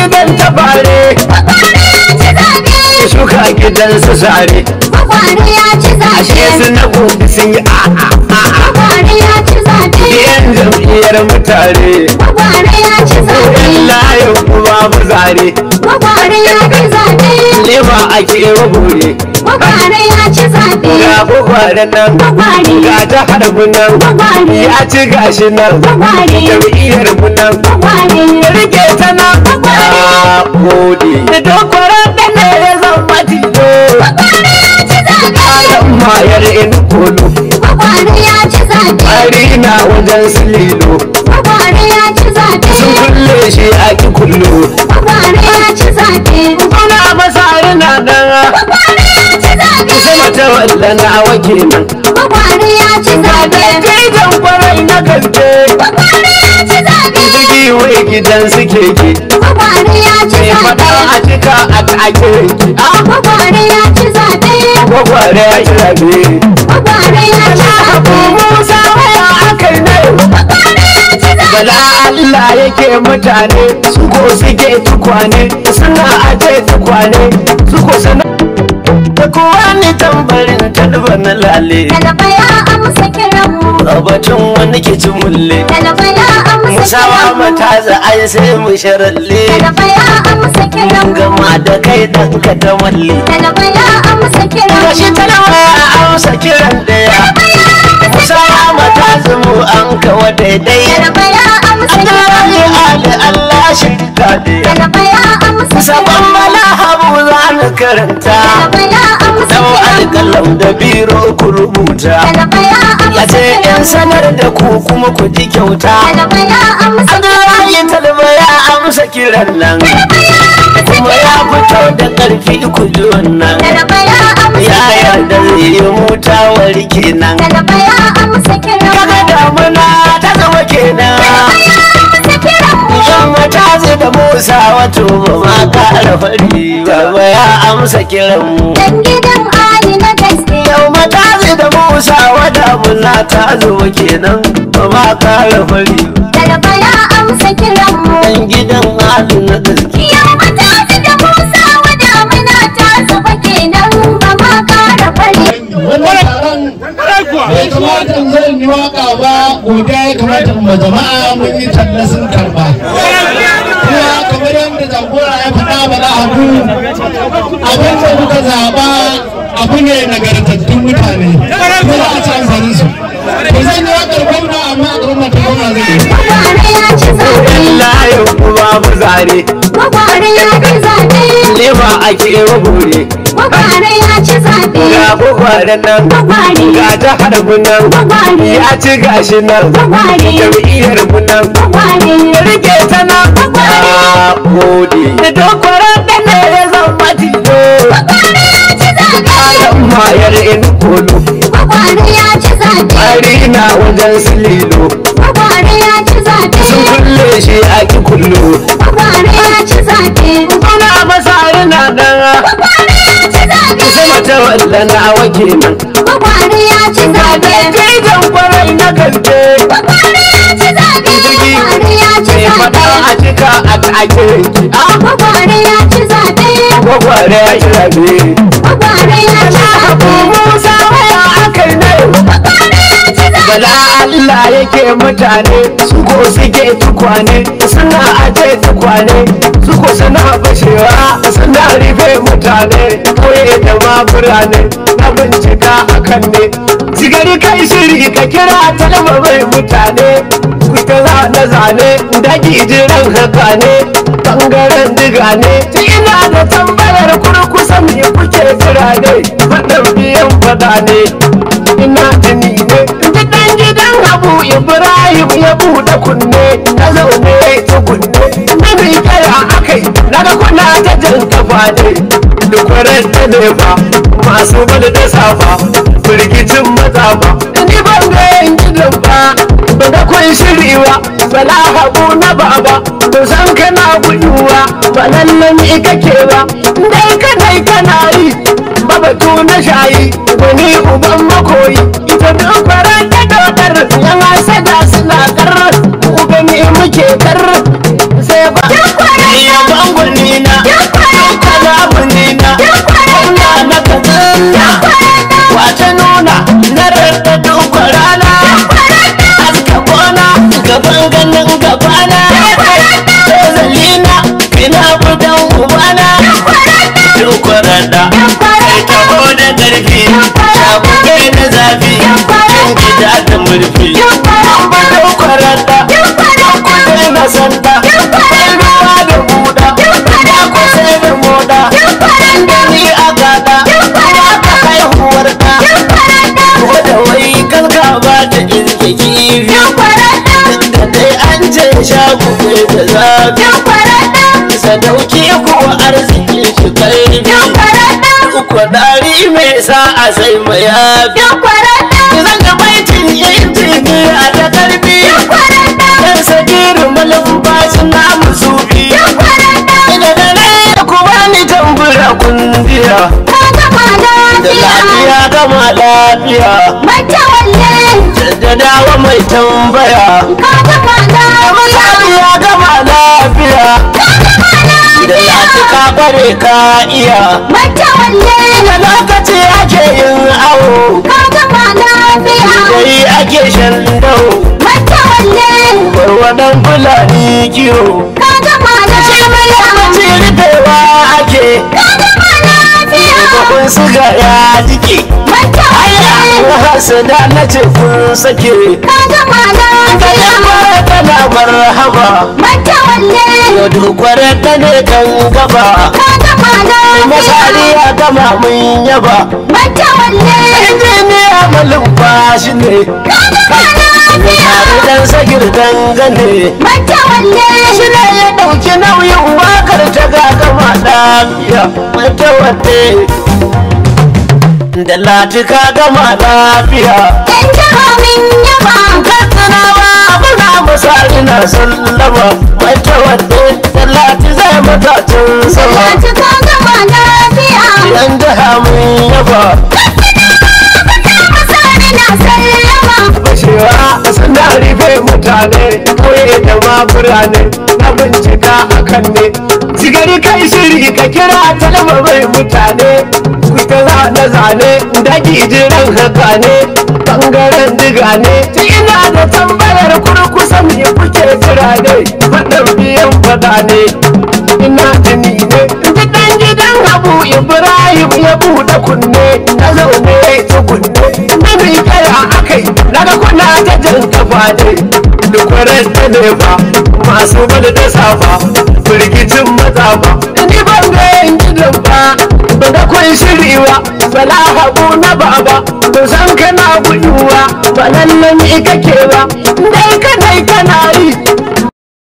gidan tabare Kwakwari ya ci zaɓe. shuka gidan su sare Kwakwari ya ci ashe zaɓe. su na gobe sun yi a'a a'a Kwakwari ya ci zaɓe. yan jam'iyyar mutane Kwakwari ya ci zaɓe. yan layin kuma mu zare Kwakwari ya ci zaɓe. lema ake bure Kwakwari ya ci zaɓe. ga kwakwaren nan Kwakwari. ga jihar mu nan Kwakwari. ya ci gashi nan Kwakwari. jam'iyyar mu nan Kwakwari. rike ta nan a gode da dokwaran da ne ya zama tilo Kwakwari ya ci zaɓe. kayan mayar in kolo Kwakwari ya ci zaɓe. bari na wajen su lilo Kwakwari ya ci zaɓe. sun kulle shi a ki kullo Kwakwari ya ci zaɓe. kuna masari na nan Kwakwari ya ci zaɓe. sama ta wallana wake nan Kwakwari ya ci zaɓe. Gidan kwarai na gaske Kwakwari ya ci zaɓe. Jigi wai gidan su keke Kwakwari ya ci Mai fada zaɓe. a cika a take ki Kwakwari ya ci zaɓe. Kwakware ya ci rabe Kwakwari ya ci zaɓe. Musa waya aka yi na yau Kwakwari ya ci zaɓe. Bala Allah yake mutane su ko suke tukwane suna aje tukwane su ko sana da kowa ni tambarin talba na lale Talaba ya amsa kiranmu. a batun wani ke ci mulle Talaba ya amsa musawa kiranmu. mata za ai sai mu sharalle Talaba ya amsa kiranmu. gama da kai dan ka ta malle Talaba ya amsa kiranmu. gashi talawa a amsa kiran daya musawa mata zumu an kawa daidai Talaba ya amsa Allah kiranmu. ya ali Allah shi daya Talaba ya amsa sabon kiranmu. mala habu za na karanta Talaba ya amsa dau kiranmu. alƙalam da biro ku rubuta Talaba ya ya amsa ce in kiranmu. sanar da ku kuma ku ji kyauta Talaba ya amsa Abdullahi talba ya amsa kiran nan kuma ya fito da ƙarfi ku ji wannan Talaba ya amsa ya yarda zai yi mutawar kenan Talaba ya amsa kiranmu. kaga damuna ta zama kenan Amsa kiranmu. yamma ta zai da musa wato ba ma ƙara fari ba ya amsa kiran mu Dan gidan Ali na gaske. yau mata zai da musa wada muna ta zo kenan ba ma ƙara fari Talaba ya amsa kiranmu. dan gidan halin na gaske Yau mata su da Musa wada muna ta zuba kenan ba ma kara fari. wannan taron bai kamata in zan yi waka ba godiya ya kamata in ma jama'a mun yi talla sun karba kuma kamar yadda jagora ya faɗa ba za a ku abin da muka zaɓa abu ne nagartattun mutane kuma za a ci amfani su to zan yi wakar gwamna amma a gwamna ta gwamna zai yi Gwagware ya ci zaɓe. layin kuma mu zare Gwagware ya ci zaɓe. lema ake bure Gwagware ya ci zaɓe. ga kwakwaren nan Gwagware. ga jihar mu nan Gwagware. ya ci gashi nan Gwagware. jam'iyyar mu nan Gwagware. rike ta nan a gode da dokwaran da ne ya zama tilo Gwagware ya ci zaɓe. kayan mayar in kolo Gwagware ya ci zaɓe. bari na wajen su lilo Gwagware ya ci zaɓe. sun kulle shi a ki kullo Gwagware ya ci zaɓe. kuna masari na nan Gwagware ya ci zaɓe. sama ta wallana wake nan Gwagware ya ci zaɓe. gidan kwarai na gaske Gwagware ya ci zaɓe. Gwagware ya ci mai fada zaɓe. a cika a take ki Gwagware ya ci zaɓe. kwakware ya ci rabe Gwagware ya ci zaɓe. musa waya aka yi na yau Gwagware ya ci zaɓe. bala Allah yake mutane su ko suke tukwane suna aje tukwane su ko suna bashewa suna rufe mutane koye da ma birane na bincika akan ne sigari kai shiri ka kira talaba mai mutane ku ta zane zane daki jiran haka ne bangaren diga ne ta ina da tambayar kurkusa me kuke jira ne faɗin biyan faɗa ne ina jini ne duk ɗan gidan abu ibrahim ya buɗe kunne na zaune ya tsugunne na bi kaya akai naga kuna ta jan kafa ne dukwarar ta ne ba masu bada da safa firgicin maza ba ni ban ga yan gidan ba ba da kun shiri ba bala habu na baba ba san kana guduwa ba lallan ni kake ba dai kanai kana yi ba batu na shayi wani uban makoyi ita dubara ta dodar yan asada suna kar ku gani muke kar sai ba ya bango sanda kai ruwa da buda ya kusa da moda ni a gada ya ka haihuwar da ko da wai kalka ba ta irke kifi da dai an ce shagu kai da zafi sadauki kuwa arziki shi karfi uku dari mai sa a sai mayafi zan ga baitin injiniya da karfi dan sagirin malumfashin namu sufi ina da rai ku bani tambura kundiya da lafiya gama lafiya da dawa mai tambaya lafiya gama lafiya da lafi ka kware ka iya da lokaci ake yin awo dai ake shan dau warwadan fulani kiwo lokaci rufewa ake kun suga ya jike hasada na ce kun sake ga yamma tana marhaba ya dukware ta ne kan gaba masari ya gama mun yaba injiniya malumfashi ne Tare dan sagir dangane shi ne ya ɗauki nauyin wakar ta gagama lafiya mata wadda da latika gama lafiya katsinawa muna misali na sallama mata wadda da lati zai matacin sama yan jiha mun yaba bashewa suna rufe mutane koye da ma birane na bincika akan ne sigari kai shiri ka kira talaba mai mutane kuta zane zane daji jiran haka ne bangaren diga ne ina da tambayar kurkusa me kuke jira ne faɗin biyan fada ne ina jini ne gidan gidan abu ibrahim ya buɗe kunne na zaune tukunne na mai kaya akai daga kuna ta jan kafa ne dukwarar ta ne ba masu bada da safa firgicin maza ba ni ban ga yan gidan ba ba da kun shiri ba bala habu na baba ba san kana guduwa ba lallan ni kake ba dai kana kana